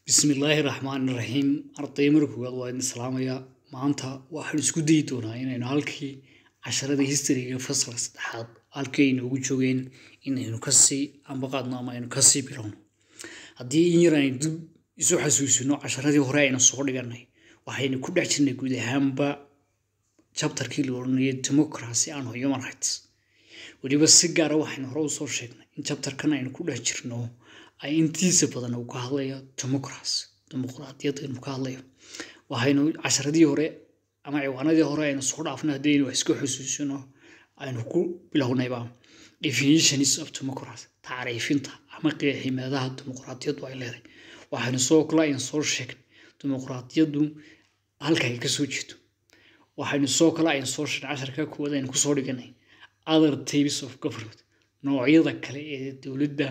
bismillaahi raxmaani raxiim arday marka koowaad waa idin salaamayaa maanta waxaan isku dayi doonaa inaynu halkii casharada historyga fasalka saddexaad halkii ay noogu joogeen inaynu kasii ambaqaadno ama aynu kasii bilowno haddii in yar aynu dib isu xasuusino casharadii hore aynu soo dhiganay waxaynu ku dhex jirnay guud ahaanba chapterkii la odhanayay democracy and human rights weliba si gaara waxaynu hore usoo sheegnay in chapterkan aynu ku dhex jirno ay intiisa badan uu ka hadlayo democracy dimuqraadiyadda inuu ka hadlayo waxaynu casharadii hore ama ciwaanadii hore aynu soo dhaafnay haddii aynu wax iska xusuusino aynu ku bilownayba definitions of democracy tacriifinta ama qeeximaadaha dimuqraadiyaddu ay leedahay waxaynu soo kale aynu soo sheegnay dimuqraadiyaddu halka ay kasoo jeedo waxaynu soo kale aynu soo sheegnay casharka koowaad aynu kusoo dhiganay other types of government noocyada kale ee dowladda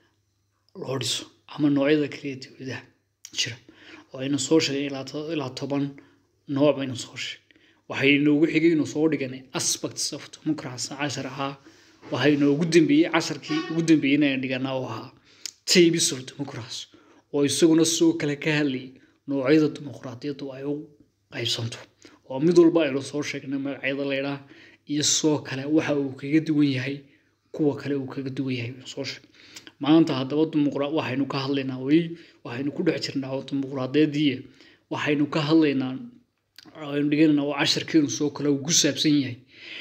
loo dhiso ama noocyada kale ee dowladaha jira oo aynu soo sheegay ilaa toban nooc baynu soo sheegay waxay noogu xigay inuu soo dhiganay aspects of democracy cashar ahaa waxay noogu dambeeyey casharkii ugu dambeeyey inaynu dhiganaa oo ahaa types of democracy oo isaguna soo kale ka hadlayay noocyada dimuqraadiyaddu ay u qaybsanto oo mid walba aynu soo sheegnay magacyada leydhaa iyo soo kale waxa uu kaga duwan yahay kuwa kale uu kaga duwan yahay soo sheeg maanta haddaba dimuqra waxaynu ka hadlaynaa weli waxaynu ku dhex jirnaa dimuqraadiyadii waxaynu ka hadlaynaa aynu dhiganaynaa oo casharkeenu soo kale uu ku saabsan yahay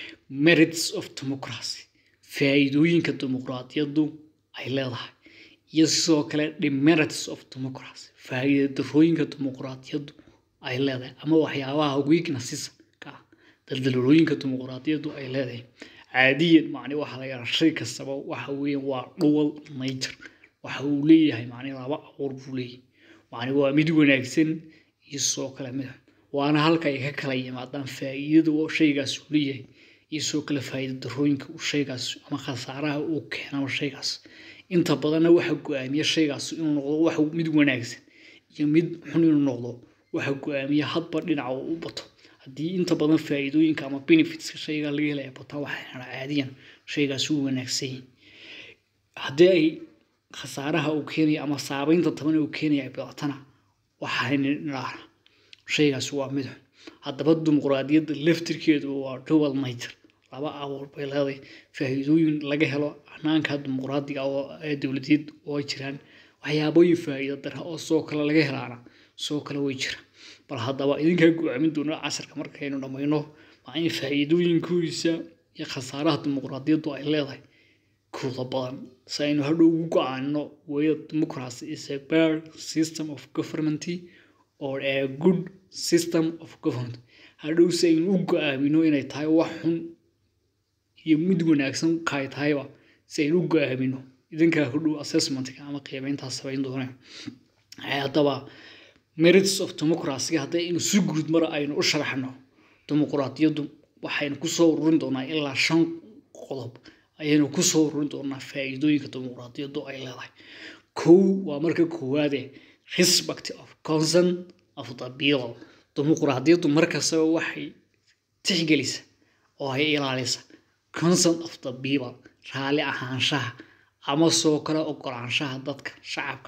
merits of democracy faa'iidooyinka dimuqraadiyaddu ay leedahay iyo sidoo kale demerits of democracy faa'iida darooyinka dimuqraadiyaddu ay leedahay ama waxyaabaha weaknesses ka ah daldalooyinka dimuqraadiyaddu ay leedahay caadiyan macni waxa la yidhaha shay kastaba waxa weeyaan waa dual nature waxa uu leeyahay macni laba abuur buu leeyahay macni waa mid wanaagsan iyo sidoo kale mid waana halka ay ka kala yimaadaan faa'iidada oo shaygaas uu leeyahay iyo sidoo kale faa'iida darooyinka uu shaygaas ama khasaaraha uu keenaba shaygaas inta badanna waxa go-aamiya shaygaas inuu noqdo wax mid wanaagsan iyo mid xun inuu noqdo waxa go-aamiya hadba dhinaca uu u bato haddii inta badan faa'iidooyinka ama benefitska shayga laga helaya bataa waxayna caadiyan shaygaas uu wanaagsan yahay haddii ay khasaaraha uu keenaya ama saabeynta taban uu keenaya ay badatana waxayna nidhaahna shaygaas waa mid xun haddaba dimuqraadiyadda laftirkeedu waa dual nature laba abuur bay leedahay faa'iidooyin laga helo hanaanka dimuqraadiga oo ee dowladeed oo ay jiraan waxyaabooyin faa'iido dara oo soo kale laga helaana soo kale way jiraan bal haddaba idinkaa go-aamin doona casharka markaynu dhammayno waa in faa'iidooyinkoodiisa iyo khasaaraha dimuqraadiyaddu ay leedahay kooda badan si aynu hadhow ugu go-aanno weya democracy is a bad system of government or a good system of government hadhow si aynu u go-aamino inay tahay wax xun iyo mid wanaagsan kaay tahayba si aynu u go-aamino idinkaa hadhow assessmentka ama qiimeyntaas samayn dooneen haddaba merits of democracy hadday inu si guud mar aynu u sharaxno dimuqraadiyaddu waxaynu kusoo ururin doonaa ilaa shan qodob ayaynu kusoo ururin doonaa faa'iidooyinka dimuqraadiyaddu ay leedahay kow waa marka koowaade respect of consent of the people dimuqraadiyaddu markastaba waxay tixgelisa oo ay ilaalisa consent of the people raalli ahaanshaha ama soo kale ogolaanshaha dadka shacabka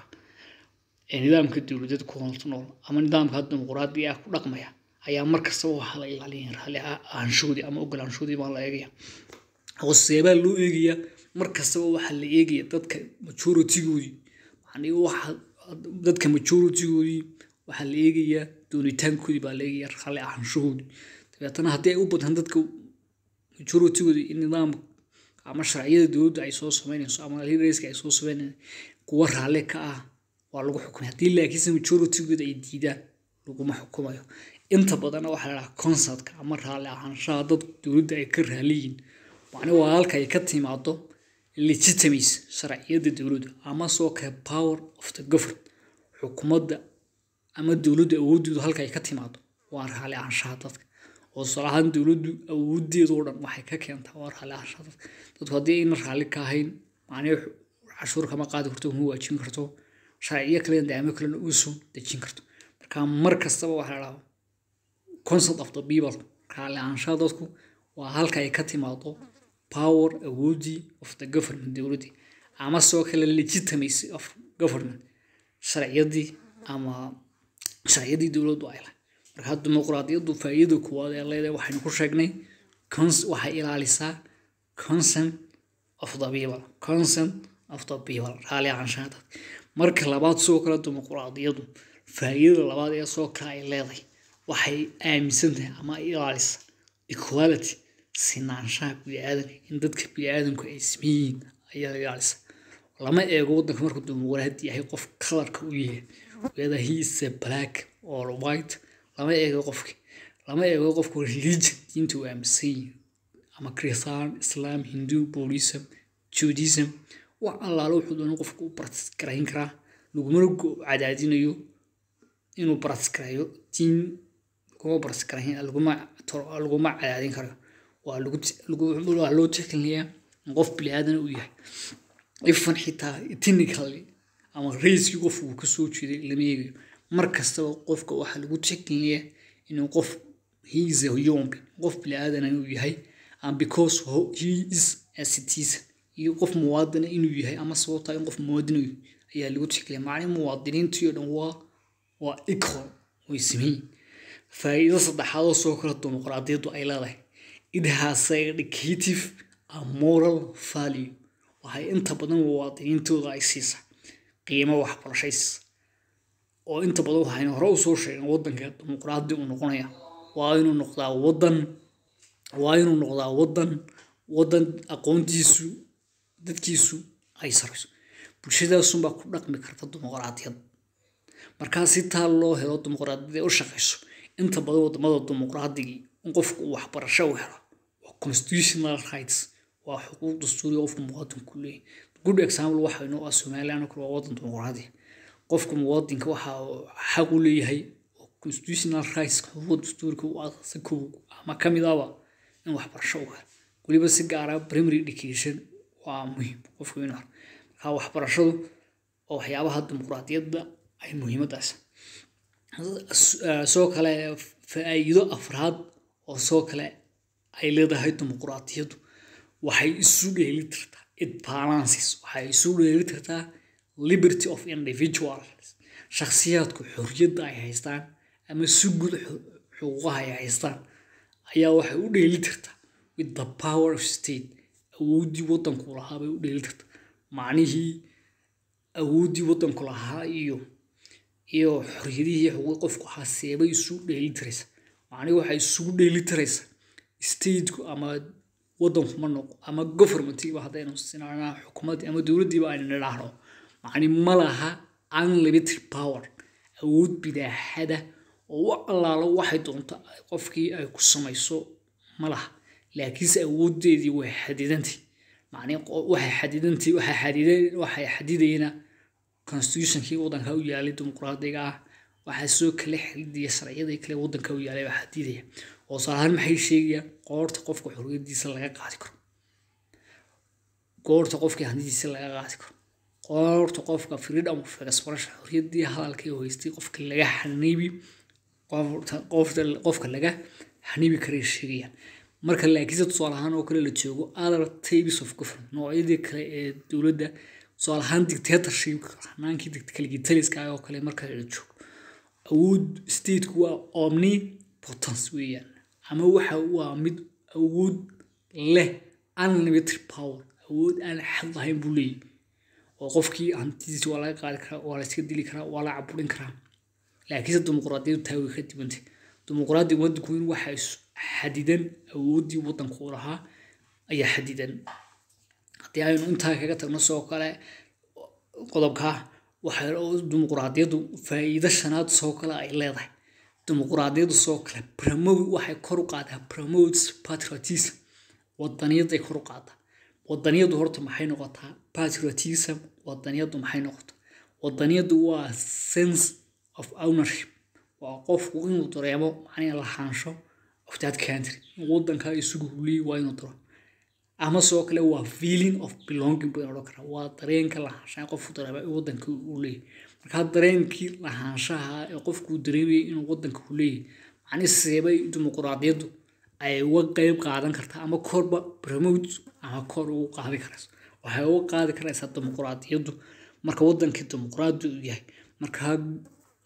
ee nidaamka dowladeed ku nool ama nidaamka dimuqraadiga ah ku dhaqmaya ayaa markastaba waxaa la ilaaliyay raalli ahaanshoodii ama ogolaanshoodii baa la eegaya oo seebaa loo eegaya markastaba waxaa la eegaya dadka majoritigoodii yani waxa dadka majoritigoodii waxaa la eegayaa doonitaankoodii baa la eegaya raalli ahaanshahoodii dabeetana haddii ay u bataan dadka majoritigoodii in nidaamka ama sharciyada dowladda ay soo sameynayso ama leaderska ay soo sameynayso kuwa raalli ka ah waa lagu xukumay haddii laakiinse majoritigooda ay diidaan laguma xukumayo inta badanna waxaa la dhahaa concertka ama raalli ahaanshaha dad dowladda ay ka raaliyiin macni waa halka ay ka timaado legitimacy sharciyadda dowladda ama soo kale power of the government xukuumadda ama dowladda awooddeedu halka ay ka timaado waa raalli ahaanshaha dadka oo tusaalahaan dowladdu awoodeedoo dhan waxay ka keentaa waa raalli ahaanshaha dadka dadku haddii ayna raalli ka ahayn macnii cashuur kama qaadi karto uma waajin karto sharciyo kale daamo kalena uusoo dejin karto marka mar kastaba waxaa la dhahaa concept of the people raalli ahaanshaha dadku waa halka ay ka timaado power awoodii of the government dowladdii ama soo kale legitimacy of government sharciyadii ama sharciyadii dowladdu ay lahay marka dimuqraadiyaddu faa'iidada koowaad ee leedahay waxaynu ku sheegnay waxay ilaalisaa consent of the people consent of the people raali ahaanshaha dadka marka labaad sidoo kale dimuqraadiyaddu faa'iidada labaad ee soo kale ay leedahay waxay aaminsan tahay ama ay ilaalisa equality sinaanshaha biniaadanka in dadka biniaadanku ay sameeyihiin ayaa ilaalisa lama eego waddanka markuu dimuqraadi yahay qof kalarka u yahay whether he is a black or white lama eego qofki lama eego qofku religion diinta uu aaminsan yihin ama kristaan islaam hindu buddhism judaism wax allaalo wuxuu doona qofku u bartisgarayn karaa lagumana cadaadinayo inuu bartisgareeyo diin laguma bartisgarayn laguma cadaadin karayo waa loo tixgelinayaa in qof biniaadan uu yahay ifan xitaa technically ama raiskii qof uu kasoo jeeday lama eegayo mar kastaba qofka waxaa lagu tixgelinayaa inuu qof he is a human being qof biniaadan uu yahay and because he is a citizen iyo qof muwaadina inuu yahay ama sababtaa in qof muwaadin ayaa lagu tixgeliya macni muwaadiniintii oo dhan waa waa equal way sameeyin faa'iido saddexaad oo soo kala dimuqraadiyaddu ay leedahay it has a educative and moral value waxay inta badan muwaadiniintooda ay siisa qiimo waxbarashays oo inta badan waxaynu hore usoo sheegeen waddanka dimuqraadi uu noqonaya waa inuu noqdaa waddan waa inuu noqdaa waddan waddan aqoontiisu dadkiisu ay sarayso bulshadaasunbaa ku dhaqmi karta dimuqraadiyad markaa si taa loo helo dimuqraadiyad u shaqayso inta badan wadamada dimuqraadigii in qofku uu waxbarasho u helo waa constitutional rights waa xuquuq dastuuri qofku muwaadinku leeyahy good example waxaynu ah somaliland kale waa waddan dimuqraadi qofku muwaadinka waxa xaq u leeyahay oo constitutional rights xuquuq dastuurka u aasasay kow ama ka mid ahba in waxbarasho u helo weliba si gaara primary education waa muhiim qofku inuu helo marka waxbarashadu oo waxyaabaha dimuqraadiyadda ay muhiimadaas soo kale faa'iido afraad oo soo kale ay leedahay dimuqraadiyaddu waxay isu dheeli tirtaa it balances waxay isu dheeli tirtaa liberty of individuals shakhsiyaadku xorriyadda ay haystaan ama si guud xuquuqaha ay haystaan ayaa waxay u dheeli tirtaa with the power of state awooddii waddanku lahaa bay u dheeli tirtaa macnihii awooddii waddanku lahaa iyo iyo xorriyadihii xuquuq qofku ahaa seebay isu dheeli tiraysa macnihi waxay isugu dheeli tiraysa stateku ama waddanku ma noqo ama governmentiiba haddaynu sinanaa xukuumaddii ama dowladdiiba aynu nidhaahno macni ma laha unlimited power awood bidaaxada oo wax allaalo waxay doonto qofkii ay ku samayso ma laha laakiinse awooddeedii way xadidantay macni waxay xadidantay waxay xadideen waxay xadidayna constitutionkii waddanka u yaalay dimuqraadiga ah waxaa soo kale xididaya sharciyadii kale waddanka u yaalay baa xadidaya oo saalahaan maxay sheegayaan qoorta qofka xorriyaddiisa laga qaadi karo goorta qofkii hantidiisa laga qaadi karo qoorta qofka freedom of expression xorriyaddii hadalka ee haystay qofka laga xaniibi qofka laga xaniibi karay sheegayaan marka laakiinse tusaale ahaan oo kale la joogo other types of government noocyadii kale ee dowladda tusaale ahaan dictatorship hanaankii kaligitaliska oo kale marka la joogo awood stateku waa omnipotence weeyaan ama waxa waa mid awood leh unlimited power awood aan xad lahayn buu leeyahy oo qofkii hantidiisa waa laga qaadi karaa waa la iska dili karaa waa la caburin karaa laakiinse dimuqraadiyadu taa way ka dibantay dimuqraadiga waddanku in waxa xadidan awooddii waddanku lahaa ayaa xadidan haddii aynu intaa kaga tagno sidoo kale qodobkaa waxay dimuqraadiyaddu faa'iido shanaad soo kale ay leedahay dimuqraadiyaddu soo kale promote waxay kor u qaadaa promotes patriotism wadaniyaday kor u qaadaa wadaniyadu horta maxay noqotaa patriotism wadaniyadu maxay noqotaa wadaniyadu waa sense of ownership waa qofku inuu dareemo macnii lahaansho of that country in wadankaa isugu huliyey waa inuu daro ama sidoo kale waa feeling of belonging baynu odhan karaa waa dareenka lahaanshaha qofku dareema in wadanka uu leeyahy markaa dareenkii lahaanshaha ee qofku dareemayay inuu wadanka uu leeyahy macnii seebay dimuqraadiyaddu ay uga qeyb qaadan kartaa ama korba promote ama kor ugu qaadi karayso waxay uga qaadi karaysaa dimuqraadiyaddu marka wadankii dimuqraadi uu yahay markaa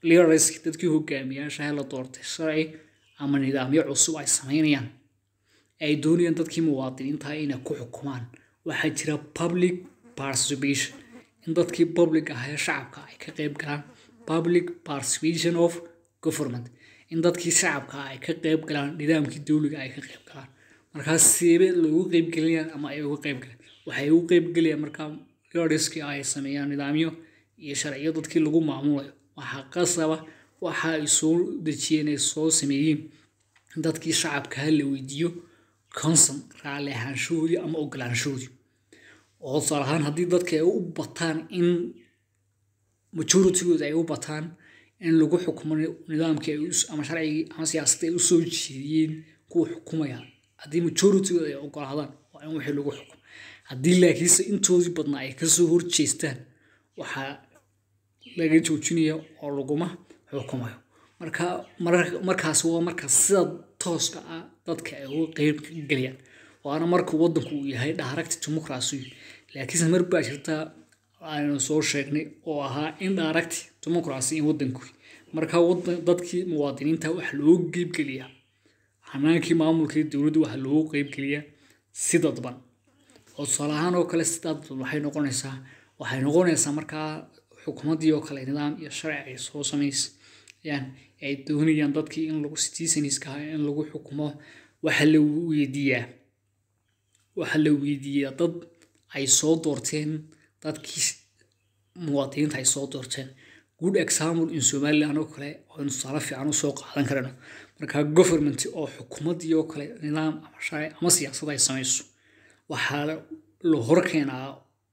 leaderska dadkii hogaamiyaashaha la doortay sharci ama nidaamyo cusub ay samaynayaan ay doonayaan dadkii muwaadiniinta inay ku xukumaan waxaa jira public participation in dadkii public ah ee shacabka ay ka qayb galaan public participation of government in dadkii shacabka ay ka qayb galaan nidaamkii dowliga ay ka qayb galaan markaa seebe loogu qeybgelayaan ama ay uga qayb galaan waxay ugu qeybgelayaan markaa leaderskii ay sameeyaan nidaamyo iyo sharciyo dadkii lagu maamulayo waxaa qasaba waxa ay soo dejiyeen ay soo sameeyeen dadkii shacabka ha la weydiiyo conson raalli ahaanshahoodii ama ogolaanshahoodii oo tusaale ahaan haddii dadka ay u bataan in majoritygooda ay u bataan in lagu xukumo nidaamkii ay ama sharcigii ama siyaasadda ay usoo jeediyeen kuwa xukumaya haddii majoritygooda ay ogolaadaan waa in wixii lagu xukumo haddii laakiinse intoodii badnaa ay kasoo horjeestaan waxaa laga joojinaya oo laguma xukumayo marka markaas waa marka sida tooska ah dadka ay uga qeyb gelayaan waana marka wadanku uu yahay direct democracy laakiinse mar baa jirta aynu soo sheegnay oo ahaa in direct democracy in wadanku marka dadkii muwaadiniinta waxa loogu qeybgeliyaa hanaankii maamulkii dowladda waxa loogu qeybgeliyaa si dadban oo tusaale ahaan oo kale si dadban waxay noqonaysaa waxay noqonaysaa markaa xukuumaddii oo kale nidaam iyo sharci ay soo samaysayaan ay doonayaan dadkii in lagu citizeniska in lagu xukumo waxa la weydiiyaa waxa la weydiiyaa dad ay soo doorteen dadkii muwaadiniinta ay soo doorteen good example in somaliland oo kale aynu tusaale fiican usoo qaadan karano marka government oo xukuumaddii oo kale nidaam ama sharci ama siyaasad ay samayso waxaa la horkeenaa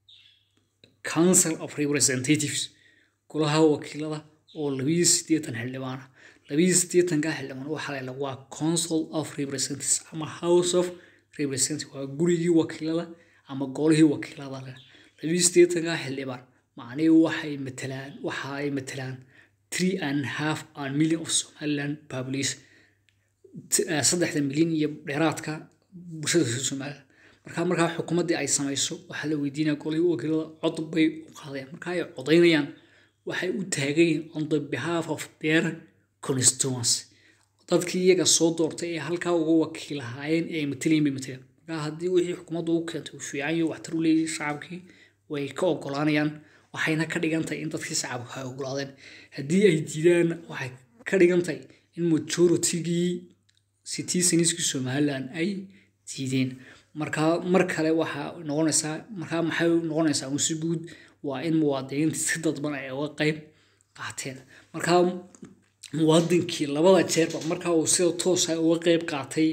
council of representatives golaha wakiilada oo labiyo sideetan xildhibaan ah labiyo sideetanka xildhibaan waxaa la waa council of representatives ama house of representatives waa gurigii wakiilada ama golihii wakiilada leh labiyo sideetanka xildhibaan macnihii waxay matalaan waxa ay matalaan three and half an million of somaliland population saddexda milyan iyo dheeraadka bulshada somaliland markaa markaa xukuumaddii ay samayso waxaa la weydiinaya golihii wakiilada cod bay u qaadayaan markaa ay codaynayaan waxay u taagayiin on the behalf of their constituency dadkii iyaga soo doortay ee halkaa uga wakiilahaayeen ee ay matalayin bay matalayaan markaa haddii wixii xukuumaddu u keentay uu fiican iyo waxtar u leeyahay shacabkii way ka ogolaanayaan waxayna ka dhigan tahay in dadkii shacabka ay ogolaadeen haddii ay diidaan waxay ka dhigan tahay in majoritygii citizeniskii somaliland ay diideen markaa mar kale waxaa noqonaysaa markaa maxay noqonaysaa un si guud waa in muwaadiniinta si dadban ay uga qayb qaateen markaa muwaadinkii labada jeerba markaa uu sida toosa uga qayb qaatay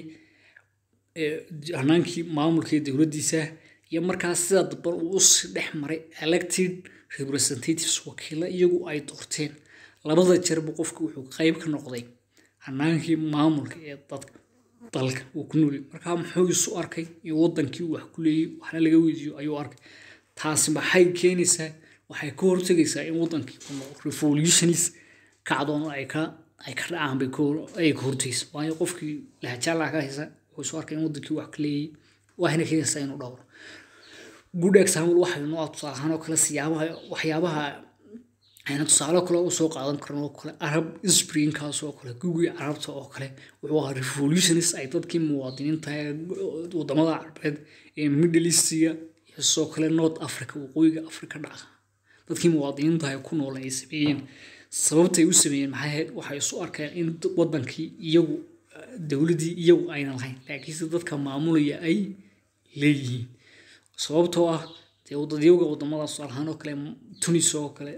hanaankii maamulkii dowladdiisa iyo markaa sida dadban uu usi dhex maray elected representatives wakiilo iyagu ay doorteen labada jeerba qofka wuxuu qayb ka noqday hanaankii maamulka ee dadka dalka uu ku noolay markaa muxuu isu arkay in wadankii wax ku leeyay waxna laga weydiiyo ayuu arkay taasi maxay keenaysaa waxay ka hortegaysaa in wadankii revolutionis kacdoon ay ka ay ka dhacaan bay ay ka hortegaysa waayo qofkii lahajaalaha ka haysa wuxuu isu arkay in wadankii wax ka leeyay waxayna keenaysaa inuu dhowro good example waxay noo tusaale ahaan oo kale siyaabaha waxyaabaha ayna tusaale kale usoo qaadan karan oo kale arab springkaas oo kale gugii carabta oo kale wuxuu ahaa revolutionist ay dadkii muwaadiniinta wadamada carabeed ee middle eastiga iyo sidoo kale north africa waqooyiga africa dhaca dadkii muwaadiniinta ay ku nool ay sameeyeen sababtay u sameeyeen maxay ahayd waxay isu arkeen in wadankii iyagu dowladdii iyagu ayna lahayn laakiinse dadka maamulaya ay leeyihiin sababtoo ah dee wadadyoga wadamada tusaalahaan oo kale tunis oo kale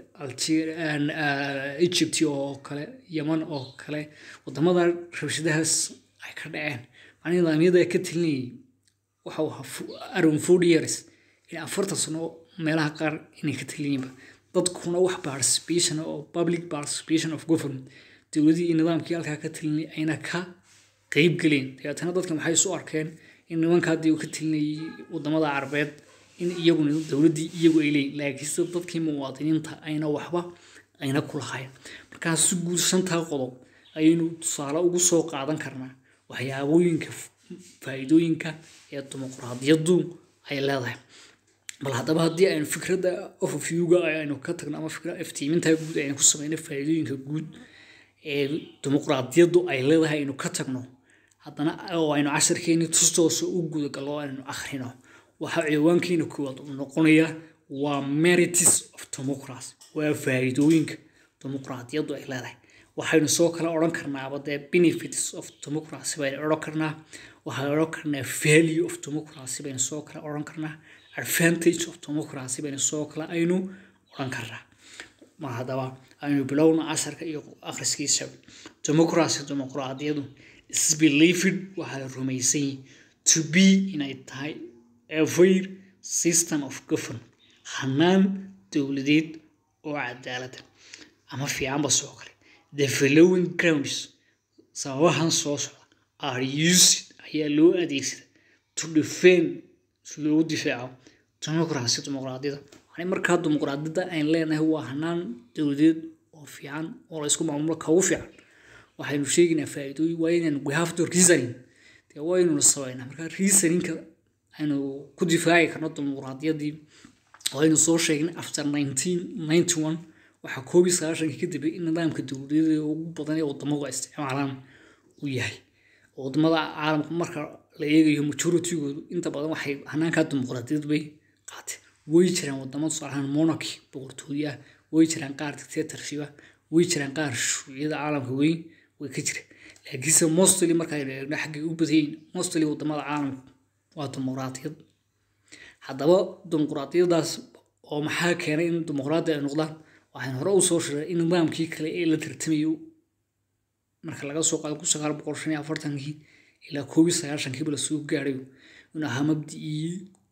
egypt oo kale yeman oo kale wadamada rabshadahaas ay ka dhaceen macnii nidaamyada ka talinayay waxau ahaa around forty years in afartan sano meelaha qaar inay ka talinayinba dadkuna wax participation oo public participation of government dowladii iyo nidaamkii halkaa ka talinayay ayna ka qeyb geleen dabeetana dadka maxay isu arkeen in nimanka haddii uu ka talinayay wadamada carabeed in iyaguna dowladdii iyagu ay leeyihin laakiinse dadkii muwaadiniinta ayna waxba ayna ku lahayn markaa si guud shantaa qodob ayaynu tusaale ugu soo qaadan karnaa waxyaabooyinka faa'iidooyinka ee dimuqraadiyaddu ay leedahay bal haddaba haddii aynu fikradda overviewga aynu ka tagno ama fikra iftiiminta guud aynu ku sameyno faa'iidooyinka guud ee dimuqraadiyaddu ay leedahay aynu ka tagno haddana oo aynu casharkeeni tustoosa u gudagallo aynu akhrino waxaa ciwaankeena koowaad uu noqonaya waa meritis of democracy waa faa'iidooyinka dimuqraadiyaddu ay leedahay waxaynu soo kale odhan karnaaba dee benefits of democracy baynu odhan karnaa waxaynu odhan karnaa value of democracy baynu soo kale odhan karnaa advantage of democracy baynu soo kale aynu odhan karnaa mar haddaba aynu bilowna casharka iyo akhriskiisa democracy dimuqraadiyadu is believed waxaa la rumaysan yahay to be inay tahay a fair system of government hanaan dowladeed oo cadaalada ama fiicanba soo kale the following grounds sababahan soo socda are used ayaa loo adeegsada to defend si loogu difaaco democracy dimuqraadiyada yani markaa dimuqraadiyada ayn leenahay waa hanaan dowladeed oo fiican oo la isku maamulo ka ugu fiican waxaynu sheegaynaa faa'iidooyin waa inaynu we have to reasoning dee waynuna sabaynaa markaa reasoningka aynu ku difaaci karno dimuqraadiyadii waynu soo sheegnay after nineteen ninety one waxaa koob iyo sagaashankii ka dambeeyay in nidaamka dowladeeda ugu badan ee wadamadu ay isticmaalaan uu yahay wadamada caalamka marka la eegayo majoritygoodu inta badan waxay hanaankaa dimuqraadiyad bay qaateen way jiraan wadamo tusaalahaan monarchy boqortooye ah way jiraan qaar dictatorship ah way jiraan qaar shuuciyada caalamka weyn way ka jiraan laakiinse mostly markaynu eegno xaggay u badayin mostly wadamada caalamka waa dimuqraadiyad haddaba dimuqraadiyadaas oo maxaa keenay in dimuqraadi ay noqdaan waxaan hore usoo shiray in nidaamkii kale ee la tartamayo marka laga soo qaado kun sagaal boqol shan iyo afartankii ilaa koob iyo sagaashankiiba lasoo gaarayo inuu ahaa mabdicii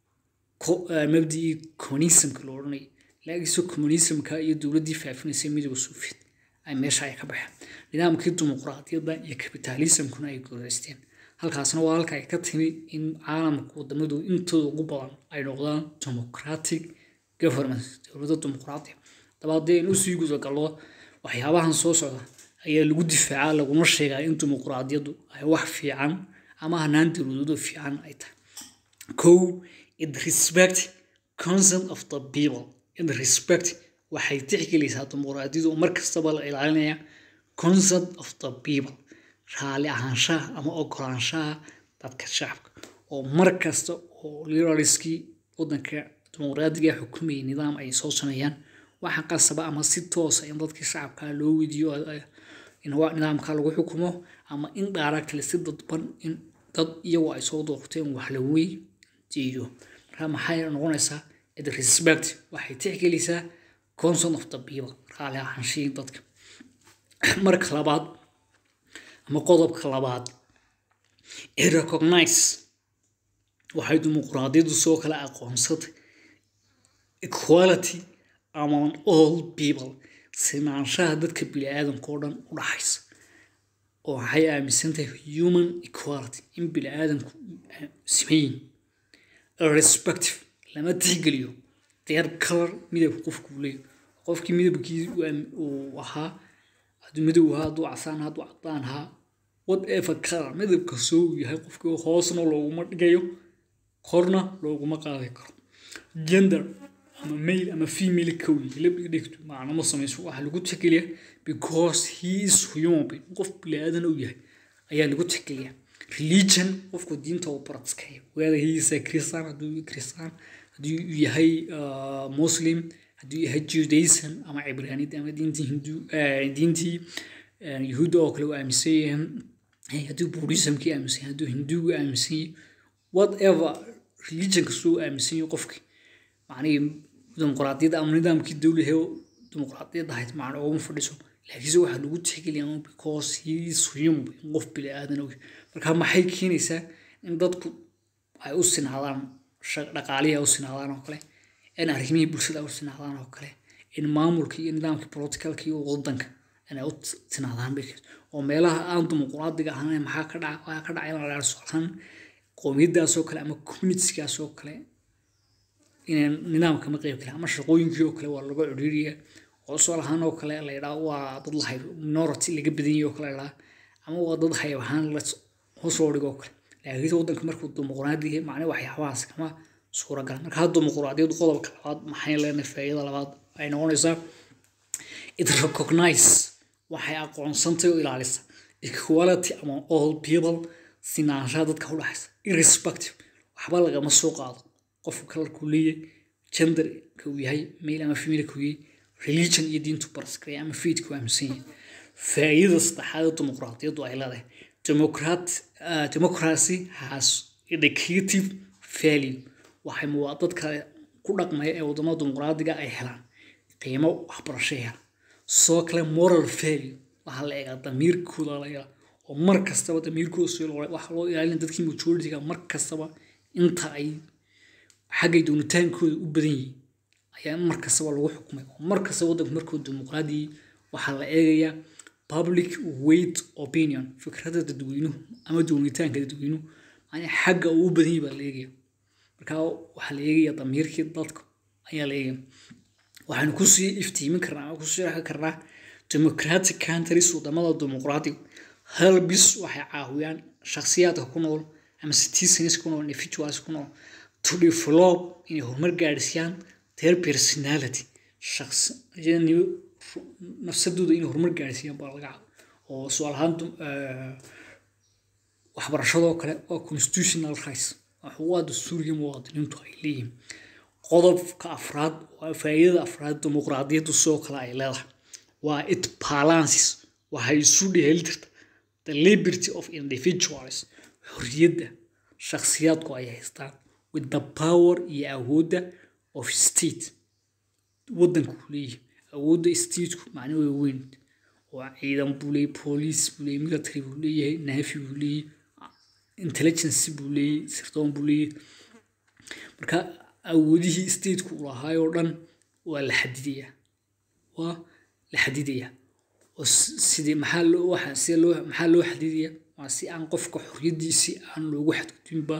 mabdicii communismka lo odhanayay laakiinse communismka iyo dowladdii faafinaysay midooda soviet ay meesha ay ka baxeen nidaamkii dimuqraadiyadda iyo kapitalismkuna ay guuleysteen halkaasna waa halka ay ka timi in caalamka wadamadu intooda ugu badan ay noqdaan democratic government dowladda dimuqraadiya daba haddii aynu usii gudagallo waxyaabahan soo socda ayaa lagu difaacaa laguna sheegaa in dimuqraadiyaddu ay wax fiican ama hanaan dowladoodo fiican ay tahay kow it respect consent of the people it respect waxay tixgelaysaa dimuqraadiyadu mar kastaba la ilaalinaya consent of the people raali ahaanshaha ama ogolaanshaha dadka shacabka oo mar kasta oo liberaliskii wadanka dimuqraadiga xukumayay nidaam ay soo sameeyaan waxa qasaba ama si toosa in dadkii shacabka loo weydiiyo in nidaamka lagu xukumo ama in dhaaragtale si dadban in dad iyagu ay soo doorteen wax la weydiiyo marka maxay noqonaysaa it respect waxay tixgelaysaa consent of the people raali ahaanshihii dadka marka labaad ama qodobka labaad ee recognize waxay dimuqraadiyaddu soo kala aqoonsatay equality among all people sinaanshaha dadka bini-aadanka oo dhan u dhaxaysa oo waxay aaminsantahay human equality in bini-aadanku simayin irrespective lama tixgeliyo their color midabka qofku leeyo qofkii midabkii uu ahaa hadduu midow ahaa hadduu casaan ahaa hadduu cadaan ahaa whatever color midabka soo uu yahay qofkii hoosna looguma dhigayo korna looguma qaadi karo gender ama male ama female kowi labdhiga dhigto macno ma samayso waxaa lagu tixgeliyaa because he is human being qof bini-aadan uu yahay ayaa lagu tixgeliyaa religion qofku diinta uu baratskayo whether he is a christian hadduu christian hadduu yahay muslim hadduu yahay judaism ama cibraaniyad ama diintii hindu diintii yahuudda oo kale uu aaminsan yahay hadduu buddhismkii aaminsan yahay hadduu hinduugu aaminsan yahay whatever religion kastoo aaminsan yahay qofkii macnihii dimuqraadiyadda ama nidaamkii dowlahe dimuqraadiyadda ahayd macna ooma fadhiso laakiinse waxaa lagu tixgeliyaa because he is human in qof bini-aadan og marka maxay keenaysaa in dadku ay u sinaadaan dhaqaalihii ay u sinaadaan oo kale in arrimihii bulshada ay u sinaadaan oo kale in maamulka iyo nidaamkii politicalka iyo wadanka inay u sinaadaan bay oo meelaha aan dimuqraadiga ahayn maxaa ka dhaca waxaa ka dhacay in la dhaar socdaan qowmiyadaasoo kale ama communitigaasoo kale inay nidaamka ma qeyb kale ama shaqooyinkii oo kale waa laga codhiiriya oo soo lahaan oo kale la yidhaa waa dad la hayb minority laga badanyay oo kale la yidhaa ama waa dad hayb ahaan la hoosoo dhigo oo kale laakiinse waddanka markuu dimuqraadi yahay macne waxyaabahaas kama suuragal markaa dimuqraadiyaddu qodobka labaad maxay leenahay faa'iidada labaad ay noqonaysaa it recognize waxay aqoonsantay oo ilaalisa equality among all people sinaanshaha dadka u dhaxaysa irrespective waxba lagama soo qaado qofku kalarkuu leeyahay genderka uu yahay male ama female uu yahay religion iyo diintu baraskaya ama faithku aaminsan yahay faa'iidada saddexaad ee dimuqraadiyaddu ay leedahay democrat uh, democracy has educative value waxay muwaa dadka ku dhaqmaya ee wadamada dimuqraadiga ay helaan qiimo waxbarasho helaan sidoo kale moral value waxaa la eegaa damiirkooda la eegaa oo mar kastaba damiirkooda si loo waxaa loo ilaalin dadkii majoritiga mar kastaba inta ay xaggay doonitaankooda u badan yihiin ayaa mar kastaba lagu xukumay oo mar kastaba waddanku markuu dimuqraadiyay waxaa la eegayaa public weight opinion fikradda dadweynuhu ama doonitaanka dadweynuhu yani xagga uu u badan yahay baa la eegaya marka waxaa la eegaya damiirkii dadka ayaa la eegaya waxaanu kusii iftiimin karnaa ama kusii raaxi karnaa democratic countries wadamada dimuqraadiga halbis waxay caawiyaan shakhsiyaadka ku nool ama citizens ku nool individuals ku nool to develop inay horumar gaadhsiiyaan their personality nafsadooda inay horumar gaadhsiiyaan baa laga cabo oo su-aal ahaan waxbarashadoo kale waa constitutional rights waa dastuurigii muwaadiniintu ay leeyihiin qodobka afraad waa faa'iidada afraad dimuqraadiyaddu sidoo kale ay leedahay waa it balances waxay isu dheeli jirta the liberty of individuals xorriyadda shakhsiyaadku ay haystaan with the power iyo awoodda of state waddanku leeyahay awoodda stateku macno way weyn oo ciidan buu leeyahay police buu leeyahay military buu leeyahay navy buu leeyahay intelligence buu leeyahay sirdoon buu leeyahay marka awoodihii stateku uu lahaay oo dhan waa la xadidayaa waa la xadidayaa oo sidii maxaa loo waxa si loo maxaa loo xadidayaa waa si aan qofka xorriyaddiisii aan loogu xadgudbinba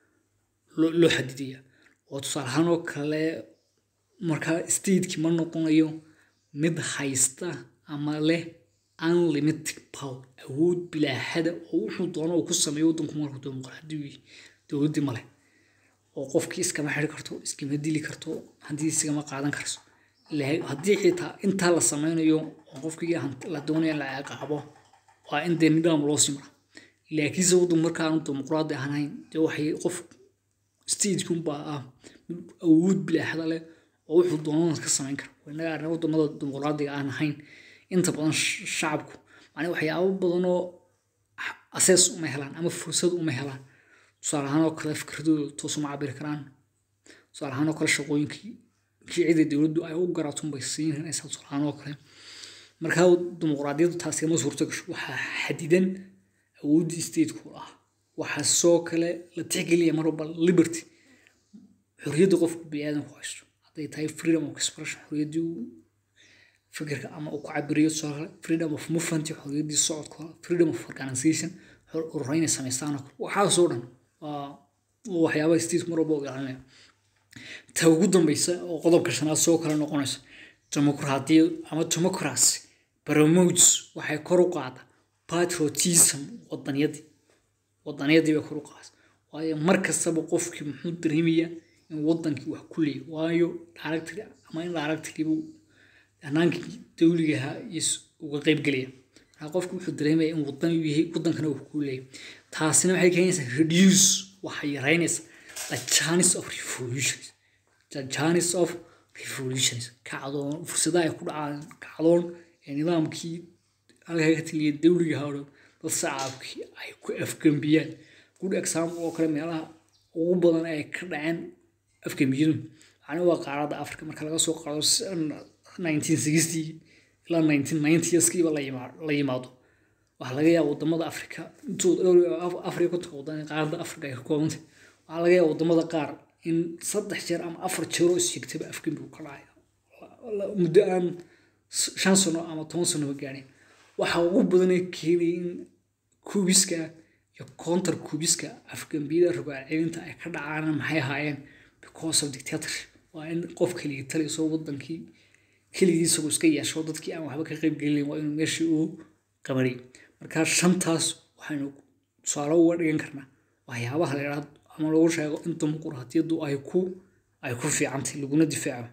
loo xadidayaa oo tusaale ahaan oo kale markaa stateki ma noqonayo mid haysta ama leh unlimited power awood bilaaxada oo wuxuu doono uu ku sameeyo waddanku markuu dimuqraadiyu yahay dowladdii male oo qofkii iskama xiri karto iskama dili karto haddii iskama qaadan karso haddii xitaa intaa la sameynayo oo qofkii la doonaya la ciqaabo waa in dee nidaam loo simra laakiinse waddanku markaanu dimuqraadi ahayn dee waxay qof statekunbaa ah awood bilaaxada leh oo wuxuu doonana ka samayn kara innaga arrin wadamada dimuqraadiga aan ahayn inta badan shacabku macnaa waxyaabo badanoo asees uma helaan ama fursad uma helaan tusaale ahaan oo kale fikradooda toos uma cabiri karaan tusaale ahaan oo kale shaqooyinkii kii cida dowladdu ay u garaatun bay siinaysaa tusaale ahaan oo kale markaa dimuqraadiyaddu taasi kama suurto gasho waxaa xadidan awooddii stateku ah waxaa soo kale la tixgeliya mar walba liberty xorriyadda qofku biniaadanku haysto hadday tahay freedom of expression xorriyaddii fikirka ama uu ku cabiriyo tusaale kale freedom of movement xorriyaddii socodka freedom of organization ururo inay samaystaan waxaasoo dhan waa waxyaabaha state mar walba u ilaalinaya ta ugu dambeysa oo qodobka shanaad soo kale noqonaysa dimuqraadiyad ama democracy promotes waxay kor u qaada patriotism wadaniyadii wadaniyadii bay kor u qaada waayo mar kastaba qofkii muxuu dareemayaa in wadankii wax ku leeyahy waayo directory ama in directorybu hanaankii dawligaha uga qeybgelaya markaa qofki wuxuu dareemaya in wadan uu yahay wadankana wax ku leeyahy taasina waxay keenaysaa reduce waxay yaraynaysaa the chance of revolutions the chance of revolutions kacdoon fursadaha ay ku dhacaan kacdoon ee nidaamkii halkaa ka taliya dawliga hawdhan dad sacaabkii ay ku afgambiyaan good example oo kale meelaha ugu badan ay ka dhaceen afgambiyadu macni waa qaaradda africa marka laga soo qaado nineteen sixty ilaa nineteen ninetieskiiba la yimaado waxaa laga yaaba wadamada africa intooda dhowr africa kontonka wadan qaaradda africa ay ka koobantay waxaa laga yaaba wadamada qaar in saddex jeer ama afar jeeroo isjigtaba afgembi uu ka dhacay muddo aan shan sano ama toban sanoba gaadhin waxaa ugu badanay keenaya in kubiska iyo counter kubiska afgambiyada rogaal celinta ay ka dhacaan maxay ahaayeen because of dictatorship waa in qof keligii taliso wadankii keligii isagoo iska yeesho dadkii aan waxba ka qayb gelin waa inuu meeshii uu qabanay marka shantaas waxaynu tusaale uga dhigan karnaa waxyaabaha la yidhahdo ama lagu sheego in dimuqraadiyaddu ay ku ay ku fiicantay laguna difaaco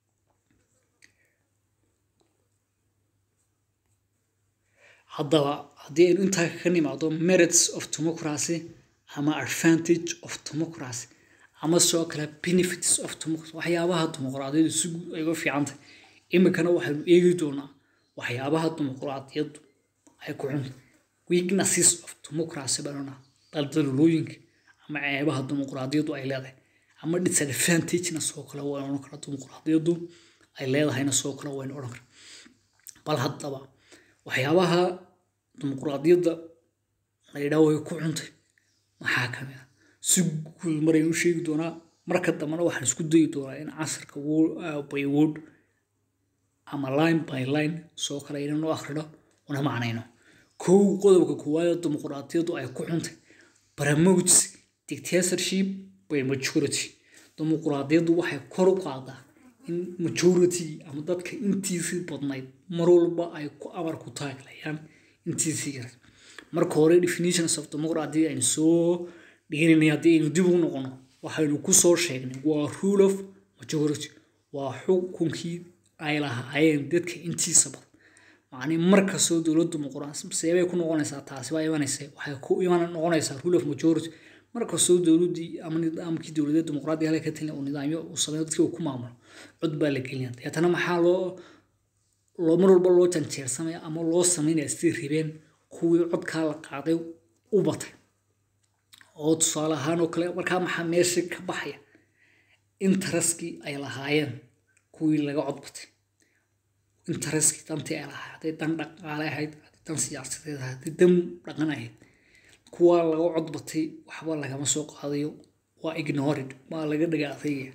haddaba haddii aynu intaa ka nimaado merits of democracy ama advantage of democracy ama sidoo kale benefits of democracy waxyaabaha dimuqraadiyaddu si guud ay uga fiicantay iminkana waxaynu eegi doonaa waxyaabaha dimuqraadiyaddu ay ku cuntay weaknesses of democracy banana daldalolooyinka ama ceebaha dimuqraadiyaddu ay leedahay ama disadvantagena sidoo kale waynu odhan karaa dimuqraadiyaddu ay leedahayna sidoo kale waynu odhan karaa bal haddaba waxyaabaha dimuqraadiyadda la yidhaah way ku cuntay maxaa ka mid a si guud maraynu u sheegi doonaa marka dambena waxaan isku dayi doonaa in casarka by word ama line by line soo kale inanu akhrino una macnayno kow qodobka koowaad dimuqraadiyaddu ay ku xuntay promotes dictatorship by majority dimuqraadiyaddu waxay kor u qaadaa in majority ama dadka intiisii badnayd mar walba ay ku amar ku taaglayaan intiisii yar marka hore definitions of democracy aynu soo dhiganay haddii aynu dib ugu noqono waxaynu ku soo sheegnay waa rule of majority waa xukunkii ay lahaayeen dadka intiisa badan macnii markastoo dowladdu dimuqraasi seebay ku noqonaysaa taasi baa imanaysa waxay ku iman noqonaysaa rule of majority markastoo dowladdii ama nidaamkii dowladeed dimuqraadiga halka ka talin uu nidaamyo uu sameeyo dadkii uu ku maamulo cod baa la gelinaya deetana maxaa loo loo mar walba loo janjeersamaya ama loo samaynaya sidii ribeen kuwii codkaa la qaaday u batay oo tusaale ahaan oo kale markaa maxaa meesha ka baxaya intaraskii ay lahaayeen kuwii laga cod batay intaraskii dantii ay lahaay hadday dan dhaqaale ahayd hadday dan siyaasadeed ahayd hadday dan dhaqan ahayd kuwaa laga cod batay waxba lagama soo qaadayo waa ignored waa laga dhaga adayga